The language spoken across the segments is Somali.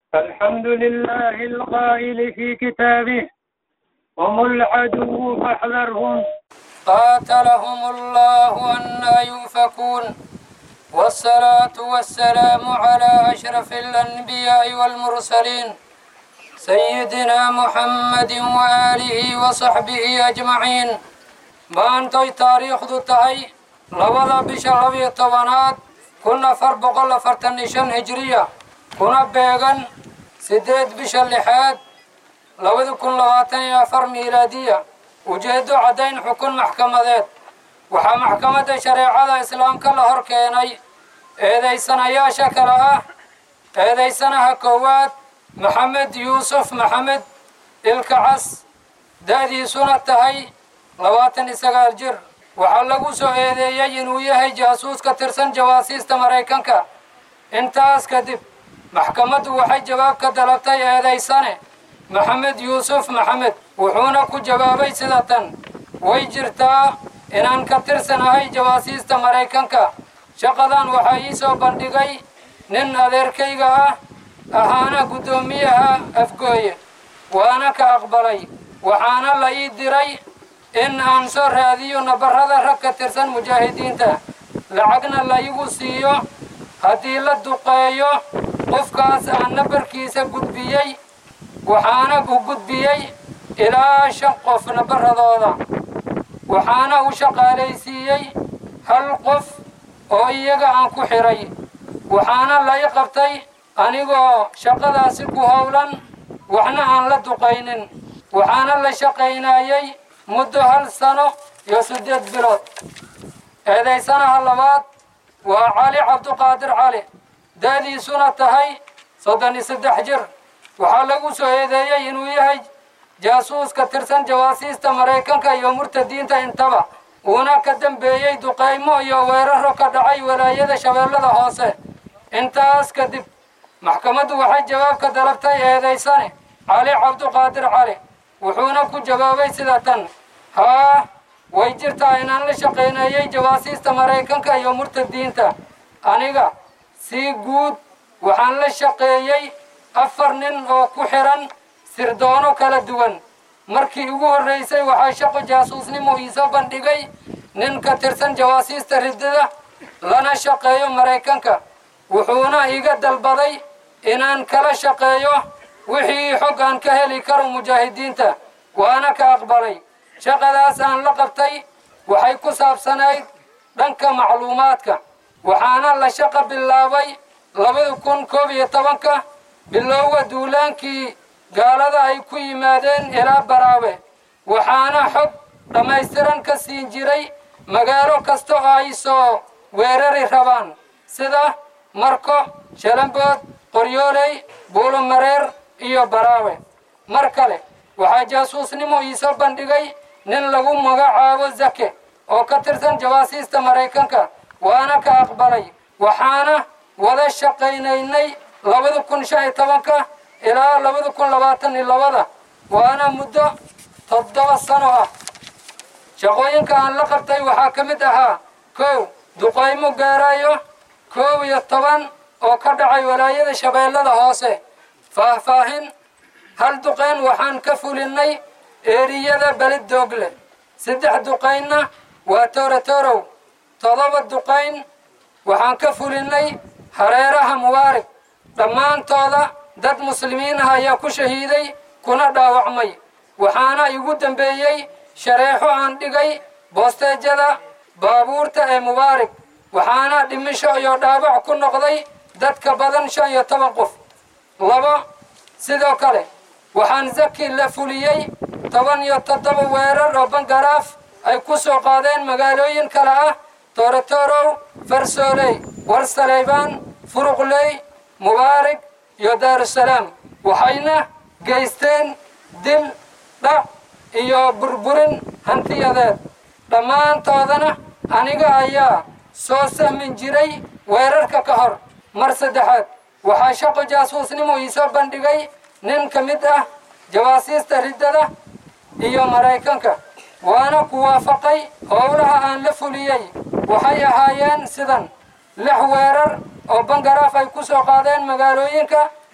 الحمد لله القائل في كتابه هم العدو فاحذرهم قاتلهم الله أنا يؤفكون والصلاة والسلام على أشرف الأنبياء والمرسلين سيدنا محمد وآله وصحبه أجمعين maantay taariikhdu tahay labada bisha labiyo tobanaad kun afar boqol afartan iyo shan hijriya kuna beegan siddeed bisha lixaad labadi kun labaatan iyo afar miilaadiya ujeeddo caddayn xukun maxkamadeed waxaa maxkamadda shareecada islaamka la hor keenay eedaysanayaasha kale ah eedaysanaha koowaad maxamed yuusuf maxamed ilkacas da'diisuna tahay labaatan iyo sagaal jir waxaa lagu soo eedeeyey inuu yahay jaasuus ka tirsan jawaasiista maraykanka intaas kadib maxkamaddu waxay jawaab ka dalabtay eedaysane maxamed yuusuf maxamed wuxuuna ku jawaabay sida tan way jirtaa inaan ka tirsanahay jawaasiista maraykanka shaqadan waxaa ii soo bandhigay nin adeerkayga ah ahaana guddoomiyaha afgooye waana ka aqbalay waxaana la ii diray in aan soo raadiyo nabarrada rag ka tirsan mujaahidiinta lacagna laygu siiyo haddii la duqeeyo qofkaas aan nabarkiisa gudbiyey waxaana u gudbiyey ilaa shan qof nabarradooda waxaana u shaqaalaysiiyey hal qof oo iyaga aan ku xidhay waxaana lay qabtay anigoo shaqadaasi ku howlan waxna aan la duqaynin waxaana la shaqaynayey muddo hal sano iyo siddeed bilood eedaysanaha labaad waa cali cabduqaadir cali da'diisuna tahay soddon iyo saddex jir waxaa lagu soo eedeeyey inuu yahay jaasuus ka tirsan jawaasiista maraykanka iyo murtadiinta intaba uuna ka dambeeyey duqaymo iyo weeraro ka dhacay walaayada shabeellada hoose intaas kadib maxkamaddu waxay jawaab ka dalabtay eedaysane cali cabduqaadir cali wuxuuna ku jawaabay sida tan haa way jirtaa inaan la shaqayneeyey jawaasiista maraykanka iyo murtadiinta aniga si guud waxaan la shaqeeyey afar nin oo ku xiran sirdoono kala duwan markii ugu horraysay waxaa shaqo jaasuusnimo iisoo bandhigay nin ka tirsan jawaasiista riddada lana shaqeeyo maraykanka wuxuuna iga dalbaday inaan kala shaqeeyo wixii xog aan ka heli karo mujaahidiinta waana ka aqbalay shaqadaas aan la qabtay waxay ku saabsanayd dhanka macluumaadka waxaana la shaqo bilaabay labada kun koob iyo tobanka bilowga duulaankii gaalada ay ku yimaadeen ilaa baraawe waxaana xog dhammaystiran ka siin jiray magaalo kasta oo ay soo weerari rabaan sida marko shalambood qoryooley buulomareer iyo baraawe mar kale waxaa jaasuusnimo iisoo bandhigay nin lagu magacaabo zake oo ka tirsan jawaasiista maraykanka waana ka aqbalay waxaana wada shaqaynaynay labada kun shan iyo tobanka ilaa labada kun labaatan iyo labada waana muddo toddoba sano ah shaqooyinka aan la qabtay waxaa ka mid ahaa kow duqaymo gaarayo koob iyo toban oo ka dhacay walaayada shabeellada hoose faahfaahin hal duqayn waxaan ka fulinnay eeriyada belid doogle saddex duqaynna waa toorotorow todoba duqayn waxaan ka fulinnay hareeraha mubaarig dhammaantooda dad muslimiin ah ayaa ku shahiiday kuna dhaawacmay waxaana igu dambeeyey shareexo aan dhigay boosteejada baabuurta ee mubaarig waxaana dhimisho iyo dhaawac ku noqday dadka badan shan iyo toban qof labo sidoo kale waxaan zaki la fuliyey toban iyo toddoba weerar oo bangaraaf ay ku soo qaadeen magaalooyin kale ah toorotorow farsooley warsaleybaan furuqley mubaarig iyo daarusalaam waxayna geysteen dil dhac iyo burburin hantiyadeed dhammaantoodana aniga ayaa soo sahmin jiray weerarka ka hor mar saddexaad waxaa shaqo jaasuusnimo iisoo bandhigay nin ka mid ah jawaasiista riddada iyo maraykanka waana ku waafaqay howlaha aan la fuliyey waxay ahaayeen sidan lix weerar oo bangaraaf ay ku soo qaadeen magaalooyinka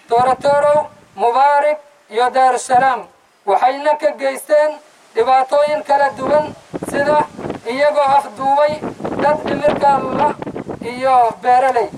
toorotorow mubaarik iyo daarusalaam waxayna ka geysteen dhibaatooyin kala duwan sida iyagoo afduubay dad dhimirkalla iyo beeraley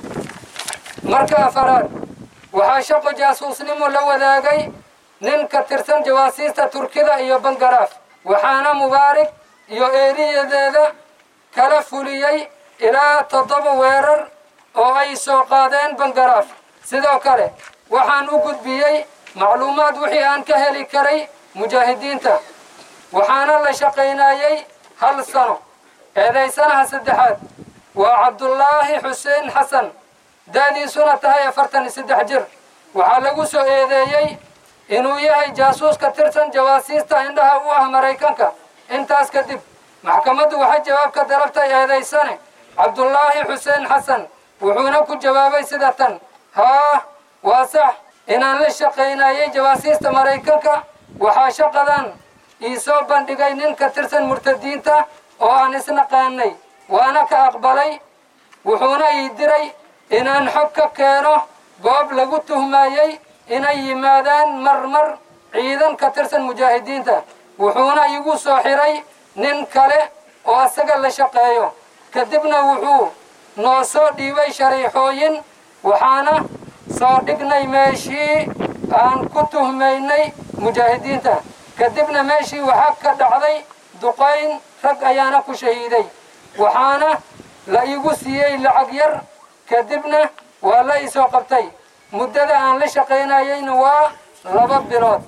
marka afaraad waxaa shaqo jaasuusnimo la wadaagay nin ka tirsan jawaasiista turkida iyo bangaraaf waxaana mubaarik iyo eeriyadeeda kala fuliyey ilaa toddoba weerar oo ay soo qaadeen bangaraaf sidoo kale waxaan u gudbiyey macluumaad wixii aan ka heli karay mujaahidiinta waxaana la shaqaynayey hal sano eedaysanaha saddexaad waa cabdullaahi xuseen xasan da'diisuna tahay afartan iyo saddex jir waxaa lagu soo eedeeyey inuu yahay jaasuus ka tirsan jawaasiista indhaha u ah maraykanka intaas kadib maxkamaddu waxay jawaab ka dalabtay eedaysane cabdullaahi xuseen xasan wuxuuna ku jawaabay sida tan haa waa sax inaan la shaqaynayay jawaasiista maraykanka waxaa shaqadan ii soo bandhigay nin ka tirsan murtadiinta oo aan isnaqaanay waana ka aqbalay wuxuuna ii diray inaan xog ka keeno goob lagu tuhmayey inay yimaadaan marmar ciidan ka tirsan mujaahidiinta wuxuuna igu soo xiray nin kale oo asaga la shaqeeyo kadibna wuxuu noo soo dhiibay shariixooyin waxaana soo dhignay meeshii aan ku tuhmaynay mujaahidiinta kadibna meeshii waxaa ka dhacday duqayn rag ayaana ku shahiiday waxaana la igu siiyey lacag yar kadibna waa la isoo qabtay muddada aan la shaqaynayeyna waa laba bilood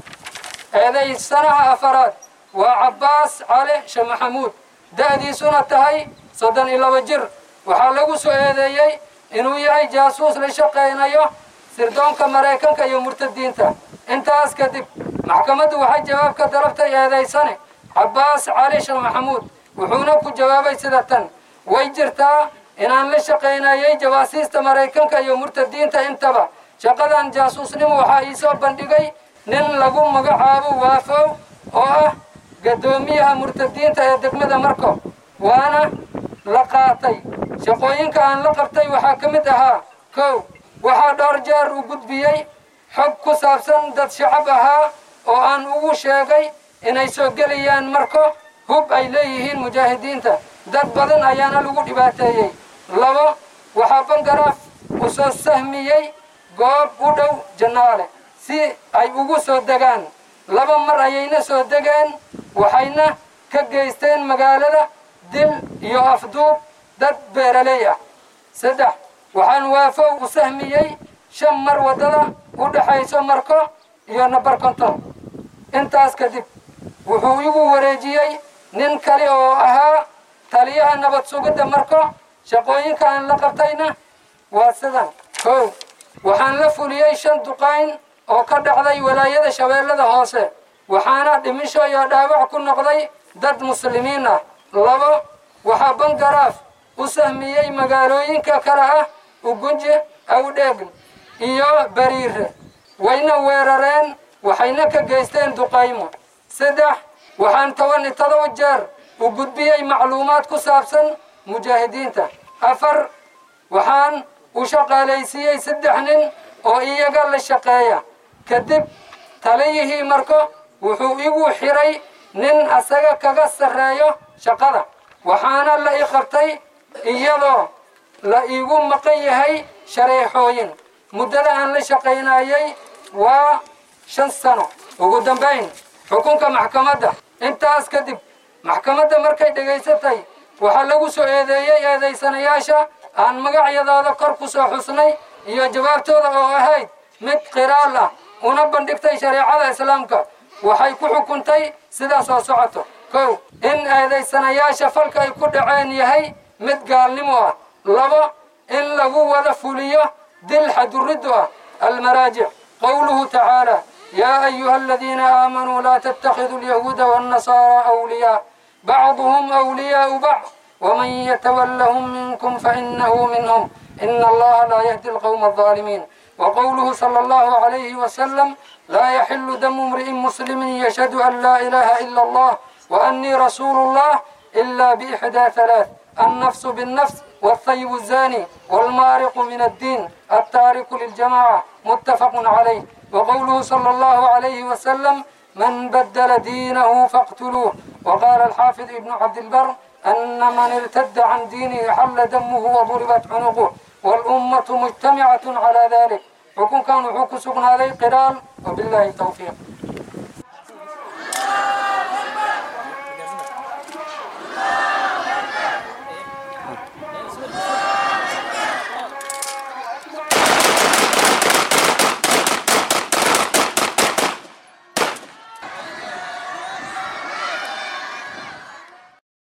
eedaysanaha afaraad waa cabbaas cali sheekh maxamuud da'diisuna tahay soddon iyo laba jir waxaa lagu soo eedeeyey inuu yahay jaasuus la shaqaynayo sirdoonka maraykanka iyo murtadiinta intaas kadib maxkamaddu waxay jawaab ka dalabtay eedaysane cabbaas cali sheekh maxamuud wuxuuna ku jawaabay sida tan way jirtaa inaan la shaqaynayay jawaasiista maraykanka iyo murtadiinta intaba shaqadan jaasuusnimo waxaa ii soo bandhigay nin lagu magacaabo waafow oo ah gaddoomiyaha murtadiinta ee degmada marko waana la qaatay shaqooyinka aan la qabtay waxaa ka mid ahaa kow waxaa dhowr jeer u gudbiyey xog ku saabsan dad shacab ahaa oo aan ugu sheegay inay soo gelayaan marko hub ay leeyihiin mujaahidiinta dad badan ayaana lagu dhibaateeyey labo waxaa bangaraaf u soo sahmiyey goob u dhow jannaale si ay ugu soo degaan laba mar ayayna soo degeen waxayna ka geysteen magaalada dil iyo afduub dad beeraley ah saddex waxaan waafow u sahmiyey shan mar waddada u dhexayso marko iyo nabar konton intaas kadib wuxuu igu wareejiyey nin kale oo ahaa taliyaha nabad sugidda marko shaqooyinka aan la qabtayna waa sidan kow waxaan la fuliyey shan duqayn oo ka dhacday walaayada shabeellada hoose waxaana dhimisho iyo dhaawac ku noqday dad muslimiin ah labo waxaa bangaraaf u sahmiyey magaalooyinka kale ah ugunje awdheegn iyo bariire wayna weerareen waxayna ka geysteen duqaymo saddex waxaan toban iyo todoba jeer u gudbiyey macluumaad ku saabsan mujaahidiinta afar waxaan u shaqaalaysiiyey saddex nin oo iyaga la shaqeeya kadib taliyihii marko wuxuu igu xiray nin asaga kaga sarreeyo shaqada waxaana la i qabtay iyadoo la iigu maqan yahay shareexooyin muddada aan la shaqaynayay waa shan sano ugu dambayn xukunka maxkamadda intaas kadib maxkamadda markay dhegaysatay waxaa lagu soo eedeeyey eedaysanayaasha aan magacyadooda kor ku soo xusnay iyo jawaabtooda oo ahayd mid qiraal ah una bandhigtay shareecada islaamka waxay ku xukuntay sidaas oo socoto kow in eedaysanayaasha falka ay ku dhaceen yahay mid gaalnimo ah labo in lagu wada fuliyo dil xaduriddu ah almaraajic qowluhu tacaala yaa ayuha aladiina aamanuu laa tattakhiduu alyahuuda waannasaaraa awliyaa bacduhum awliyaau bacd ومن يتولهم منكم فإنه منهم إن الله لا يهدي القوم الظالمين وقوله صلى الله عليه وسلم لا يحل دم امرئ مسلم يشهد أن لا إله إلا الله وأني رسول الله إلا بإحدى ثلاث النفس بالنفس والثيب الزاني والمارق من الدين التارك للجماعة متفق عليه وقوله صلى الله عليه وسلم من بدل دينه فاقتلوه وقال الحافظ ابن عبد البر أن من ارتد عن دينه حل دمه وضربت عنقه والأمة مجتمعة على ذلك وكن كانوا حكسبنا عليه قرال وبالله التوفيق